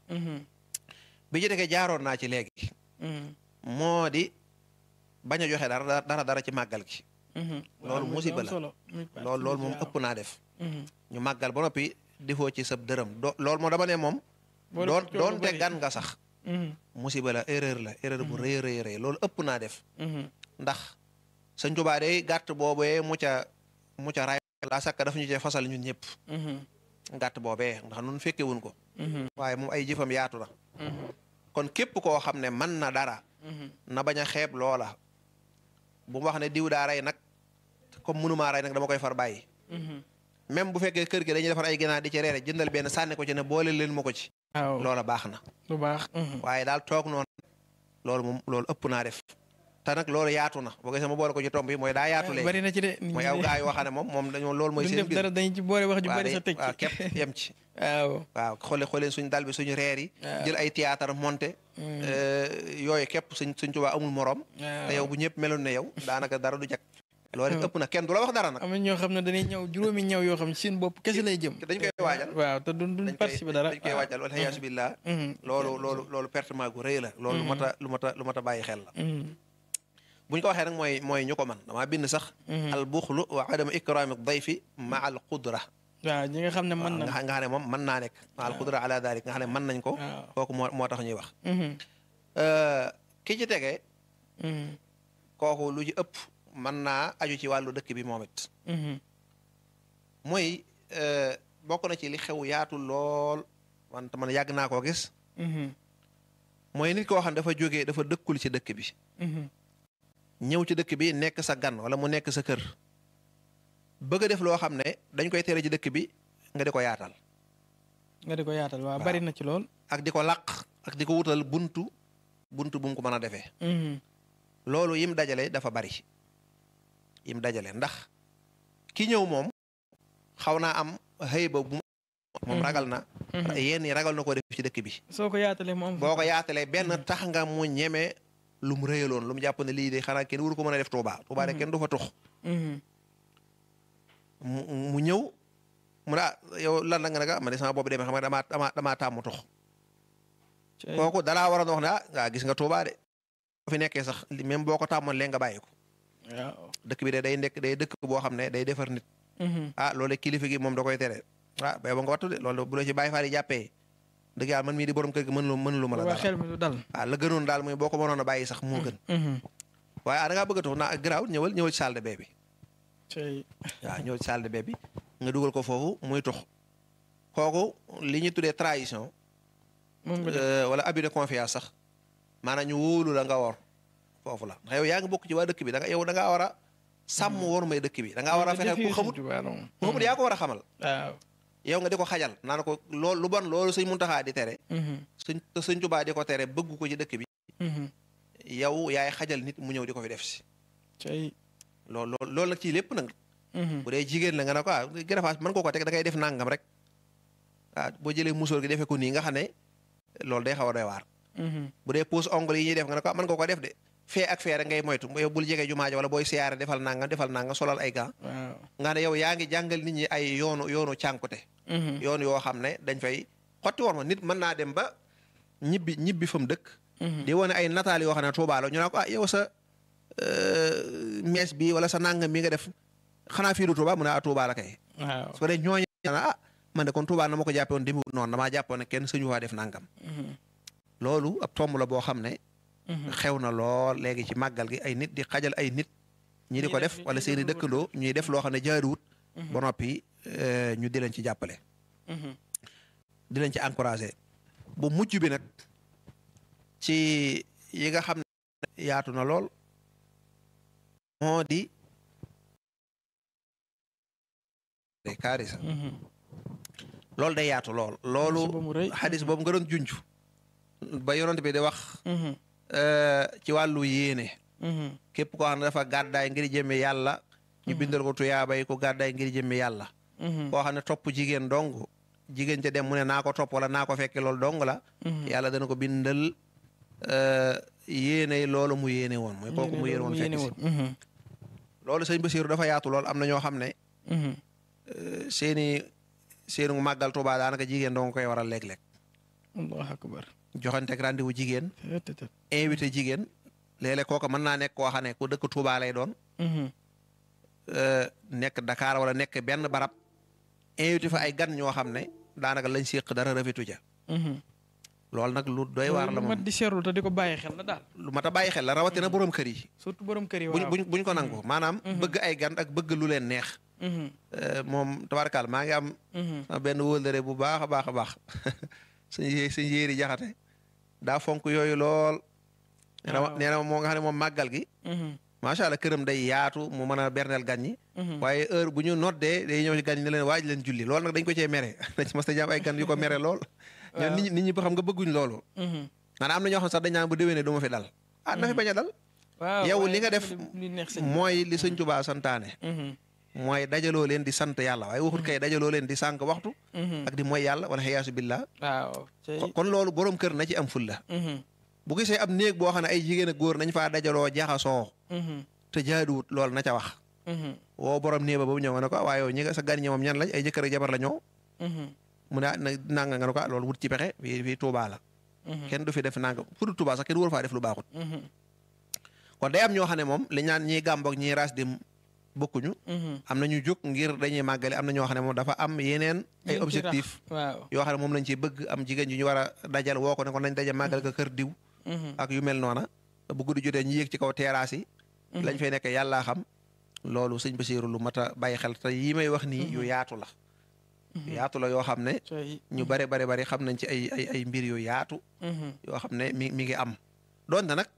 bi ci dekee jaaroon naa ci léegi moo di bañ a joxe dara dara dara ci màggal gi loolu musiba la loolu loolu moom ëpp naa def ñu màggal ba noppi defoo ci sab dërëm do loolu moom dama ne moom doon doonte gan nga sax musiba la erreur la erreur bu rëy rëy rëy loolu ëpp naa def ndax sëñ Tuubaa day gàtt boobee mu ca mu ca ray la sakka daf ñu cee fasal ñun ñëpp gàtt boobee ndax nun fekke wuñ ko waaye moom ay jëfam yaatu na kon képp koo xam ne mën na dara na bañ a xeeb loola bu mu wax ne diw daa rey nag comme mënumaa rey nag dama koy far bàyyi même bu fekkee kër gi dañuy defar ay ginaar di ci reere jëndal benn sànni ko ci ne boole leen ma ko ci waaw loola baax na lu baax waaye daal toog noonu loolu moom loolu ëpp naa def te nag loolu yaatu na boo gisee ma boole ko ci tomb yi mooy daa yaatu léegi bari na ci de mooy aw gaa yoo xam ne moom moom dañoo loolu mooy duñ seen def biir dara dañ ci boole wax ju bari sa teg waaw ci képp yem ci waaw waaw xoole xooleen suñu dal bi suñu reer yi jël ay théâtre monté yooyu képp suñ suñ Tuubaa amul morom te yow bu ñëpp meloon ne yow daanaka dara du jag loolu it ëpp na kenn du la wax dara nag am na ñoo xam ne dañuy ñëw juróomi ñëw yoo xam ne seen bopp kese lay jëm dañ koy waajal waaw te duñ duñ dañ koy participer dara dañ koy waajal wala yaasu billah loolu loolu loolu pertement gu rëy la loolu lu mat a lu mat a lu mat a bàyyi xel la bu ñu ko waxee nag mooy mooy ñu ko man damaa bind sax al buxlu wa adama ikrami dayfi ma al qudra waaw ñi nga xam ne mën nga na xam nga xam ne moom mën naa nekk ma al qudra ala dalik nga xam ne mën nañ ko waaw kooku moo moo tax ñuy wax ki ci tegee kooku lu ci ëpp mën naa aju ci wàllu dëkk bi moom it mooy bokk na ci li xew yaatu lool wante man yàgg naa koo gis mooy nit koo xam ne dafa jógee dafa dëkkul ci dëkk bi ñëw ci dëkk bi nekk sa gan wala mu nekk sa kër bëgg a def loo xam ne dañ koy tere ci dëkk bi nga di ko yaatal nga di ko yaatal waaw Waaw. bari na ci lool ak di ko làq ak di ko wutal buntu buntu bu mu ko mën a defee loolu yim dajale dafa bari yim dajale ndax ki ñëw moom xaw naa am xëy ba bu moom ragal na yenn yi ragal na ko def ci dëkk bi soo ko yaatalee mu am boo ko yaatalee benn tax nga mu ñeme lu mu rëyaloon lu mu jàpp ne lii de xanaa kenn waru ko mën a def Tuubaa Tuubaa de kenn du fa tux mu mu ñëw mu ne ah yow lan la nga ne ah man de sama boobu demee xam nga damaa damaa damaa tàmm tux kooku dalaa war a wax ne ah ngaa gis nga Tuubaa de boo fi nekkee sax même boo ko tàmmoon léegi nga bàyyi ko waaw dëkk bi de day nekk day dëkk boo xam ne day defar nit ah loolu kilifa gi moom da koy tere ah bay ba nga wattu de loolu bu la ci bàyyi faa di jàppee dëgg yàlla man mii di borom kër gi mën lu mën lu ma la waa dara xel mi du dal ah la gënoon daal mooy boo ko mënoon a bàyyi sax moo gën waaye ah da ngaa bëgg a tux naa garaaw ñëwal ñëwal ci salle de bain bi cey waaw ñëwal ci salle de bain bi nga dugal ko foofu muy tux kooku li ñu tuddee trahison moom nga def euh, wala abus de confiance sax maanaam ñu wóolu la nga wor foofu la ndax yow yaa ngi bokk ci waa dëkk bi da nga yow da ngaa war a sàmm wor may dëkk bi da ngaa war a fexe ku xamut ku xamut yaa ko war a xamal waaw yow nga di ko xajal naan ko loolu lu bon loolu sëñ Muntaxa di tere sëñ te sëñ Tuubaa di ko tere bëgg ko ci dëkk bi yow yaay xajal nit mu ñëw di ko fi def si cey loolu loolu loolu nag ci lépp nag bu dee jigéen la nga ne ko ah gërëfaas mën koo ko teg da ngay def nangam rek ah boo jëlee musóor gi defee ko nii nga xam ne loolu day xaw a doy waar bu dee pose ongle yi ñuy def nga ne ko ah mën nga ko def de fee ak fee rek ngay moytu yow bul jege jumaa ja wala booy siyaare defal nangam defal nangam solal ay gants waaw nga ne yow yaa ngi jàngal nit ñi ay yoonu yoonu cànkute yoon yoo xam ne dañ fay xotti war ma nit mën naa dem ba ñibbi ñibbi fa mu dëkk di wane ay nataal yoo xam ne Tuubaa la ñu ne ko ah yow sa mees bi wala sa nangam bi nga def xanaa fii du Tuubaa mu ne ah Tuubaa la kay waaw su ko dee ñooñu ah man de kon Tuubaa na ma ko jàppe woon demi noonu damaa jàppoon ne kenn suñu waa def nangam loolu ab tomb la boo xam ne xew na lool léegi ci màggal gi ay nit di xajal ay nit ñi di ko def wala seeni dëkkandoo ñuy def loo xam ne jaaruwut ba noppi euh, ñu di leen ci jàppale di leen ci encouragé bu mujj bi nag ci yi nga xam ne yaatu na lool moo di kaarisa loolu day yaatu lool loolu xadis boobu nga doon junj ba yonent bi di wax euh, ci wàllu yéene képp koo xam ne dafa gàddaay ngir jëmme yàlla ñu bindal ko tuyaabay ko gàddaay ngir jëmme yàlla koo xam ne topp jigéen dong jigéen ca dem mu ne naa ko topp wala naa ko fekke loolu dong la yàlla dana ko bindal euh, yéene loolu mu yéene woon mooy kooku mu yéene woon fekk si loolu sëñ Basiiru dafa yaatu lool am na ñoo xam ne euh, seeni seeni màggal Tuubaa daanaka jigéen dong koy waral léeg-léeg allahu akbar joxanteeg rendez-vous jigéen invité jigéen léeg-léeg kooku mën naa nekk koo xam ne ku dëkk Tuubaa lay doon euh, nekk Dakar wala nekk benn barab invité fa ay gan ñoo xam ne daanaka lañ séq dara rafetu ja loolu nag lu doy waar la lu moom mat di seetlu te di ko bàyyi xel la daal lu mat a bàyyi xel la rawatina borom kër yi surtout borom kër yi buñ waaw buñ buñ ko nangu maanaam bëgg ay gan ak bëgg lu leen neex Mhm, Euh, moom tabarkaal maa ngi am mhm. sama benn wóllëre bu baax a baax a baax suñ yé suñ yéeri jaxate daa fonk yooyu lool nee na ma- Waaw. nee na moo nga xam ne moom màggal gi Mhm, macha allah këram day yaatu mu mën a berneel gan ñi mhm. waaye heure bu ñu noddee day ñëw ci gan ñi ne leen waaj leen julli loolu nag dañ ko cee mere dañ ci mas ta jàmm ay gan yu ko mere lool ñoom nit ñi nit ñi ba xam nga bëgguñ loolu Mhm. maanaam am na ñoo xam sax dañ naan bu déwénee du ma fi dal ah na fi bañ a dal waaw yow waaye li nga dafa def di- li neex sëñ bi. mooy li sëñ Tuubaa santaane Mhm, mooy dajaloo leen di sant yàlla waaye waxut kay dajaloo leen di sànq waxtu mhm. ak di mooy yàlla wala xiyaasu billah waaw cey. kon loolu borom kër na ci am fulla Mhm, bu gisee ab néeg boo xam ne ay jigéen ak góor nañ faa dajaloo jaxasoo mhm, te jaaduwut loolu na ca wax mhm, woo borom néeg ba ba mu ñëw nga ne ko ah waaye yow ñi nga sa gan ñi moom ñan lañ ay jëkkër ak jabar la ñoo mhm, mu ne ah na nanga nga ne ko ah loolu wut ci pexe fii fii Tuubaa la mhm, kenn du fi def nanga fu dul Tuubaa sax kenn waru faa def lu baaxut mhm, kon day am ñoo xam ne moom li ñaan ñiy gàmboog ñiy raas dem bokkuñu mhm. am na ñu jóg ngir dañuy màggale am na ñoo xam ne moom dafa am yeneen ay Liñ ci objectif rax, waaw. yoo xam ne moom lañ ci bëgg am jigéen ju ñu war a dajal woo ko ne ko nañ daje màggal ko kër diw Mhm, ak yu mel noona bu guddi jotee ñu yéeg ci kaw terrasse yi mhm. lañ fay nekk yàllaa xam loolu sëñ Basiiru lu mat a bàyyi xel te yi may wax nii yu yaatu la yu yaatu la yoo xam ne Cey. ñu bare bare bari xam nañ ci ay ay ay mbir yu yaatu Mhm. yoo xam ne mi mi ngi am donte nag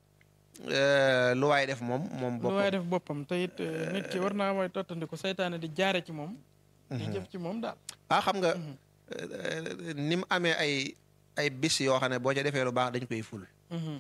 euh, lu waay def moom moom lu waaye boppam def boppam te it eh, nit ki war naa mooy tottandiku saytaane di jaare ci moom di jëf ci moom daal ah xam nga Mhm. euh, ni mu amee ay ay bis yoo xam ne boo ca defee lu baax dañ koy ful Mhm,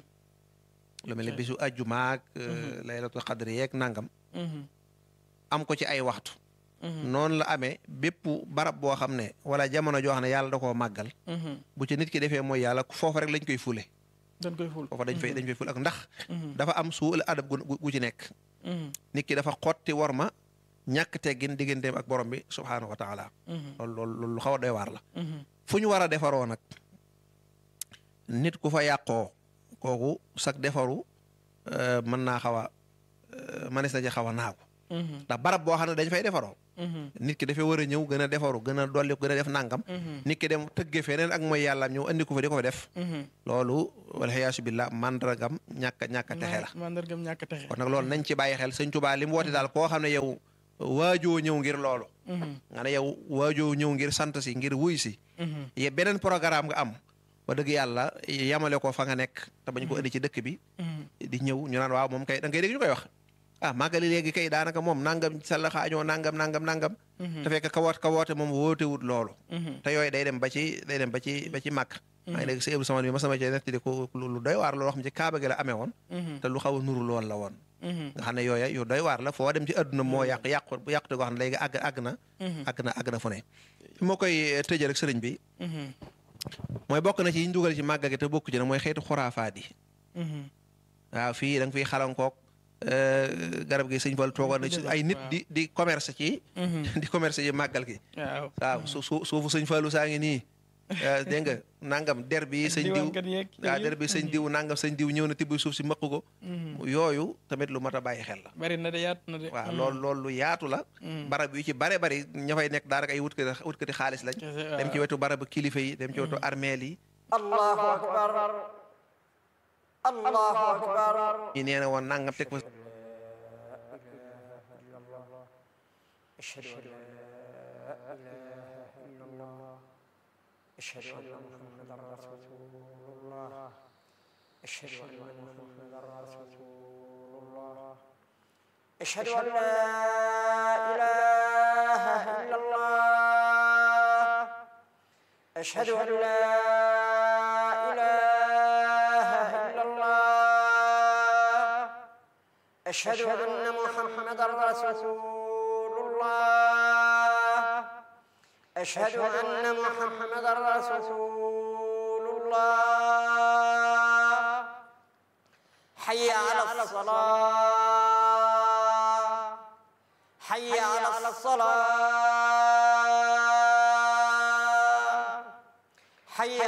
lu mel ni Ok. bisu ajjumaak euh, laylatul xadri yeeg nangam mhm, am ko ci ay waxtu mhm, noonu la amee bépp barab boo xam ne wala jamono joo xam ne yàlla da koo màggal mhm. bu ci nit ki defee mooy yàlla foofu rek lañ koy fule dañ koy ful foofa dañ fay dañ fay ful ak ndax Mhm, dafa am suul adab gu gu ci nekk mhm, nit ki dafa xotti war ma ñàkk teggin digganteem ak borom bi subhaanahu wa taala loolu loolu loolu lu xaw a doy waar la fu ñu war a defaroo nag nit ku fa yàqoo kooku sag defaru mën naa xaw a manis na ci xaw a naagu ndax barab boo xam ne dañ fay defaroo nit ki dafay war a ñëw gën a defaru gën a dolli gën a def nangam nit ki dem tëgge feneen ak mooy yàlla ñëw andi ko fa di ko fa def loolu walxiyaasu billah mandargam ñàkk ñàkk a texe la mandargam ñàkk a texe kon nag loolu nañ ci bàyyi xel sëñ Tuubaa li mu woote daal koo xam ne yow waajoo ñëw ngir loolu nga ne yow waajoo ñëw ngir sant si ngir wuy si ye beneen programme nga am ba dëgg yàlla yamale ko fa nga nekk te bañ ko indi ci dëkk bi di ñëw ñu naan waaw moom kay da ngay dégg ñu koy wax ah màggali léegi kay daanaka moom nangam salla xaañoo nangam nangam nangam te fekk ka woot ka woote moom wootewut loolu te yooyu day dem ba ci day dem ba ci ba ci màkk maa ngi dégg si éblu sama bi ma sama cee nettali ko lu doy waar loolu xam ci kaaba gi la amee woon te lu xaw a nuru lool la woon nga xam ne yooya yu doy waar la foo dem ci adduna moo yàq yàqu bu yàqute goo xam ne léegi àgg àgg na àgg na àgg na fu ne fi moo koy tëjee rek sëriñ bi mooy bokk na ci yi ñu dugal ci màggal gi te bokk ci nag mooy xeetu xuraafaat yi waaw fii da nga fiy xalankook garab gi sëñ Fall toogoon na ci ay nit di di commerce ci di commerce ci màggal gi waaw su su suufu sëñ Fallu saa ngi nii dégg nga nangam der bi sëñ diw waaw der bi sëñ diw nangam sëñ diw ñëw na tibb suuf si mëq ko yooyu tamit lu mat a bàyyi xel la bari na de yaatu na de waaw loolu loolu lu yaatu la barab yu ci bare bari ña fay nekk daanaka ay wutkati wutkati xaalis lañ dem ci wetu barabu kilifa yi dem ci wetu armeel yi allahu akbar allahu akbar ñi nee na woon nangam teg fa ashhadu an la ilaha illa allah ashhadu anna muhammadan rasulullah ashhadu anna muhammadan rasulullah ashhadu an la ilaha illa allah ashhadu an la أشهد أن محمدا رسول الله أشهد أن محمدا رسول الله حي على الصلاة حي على الصلاة حي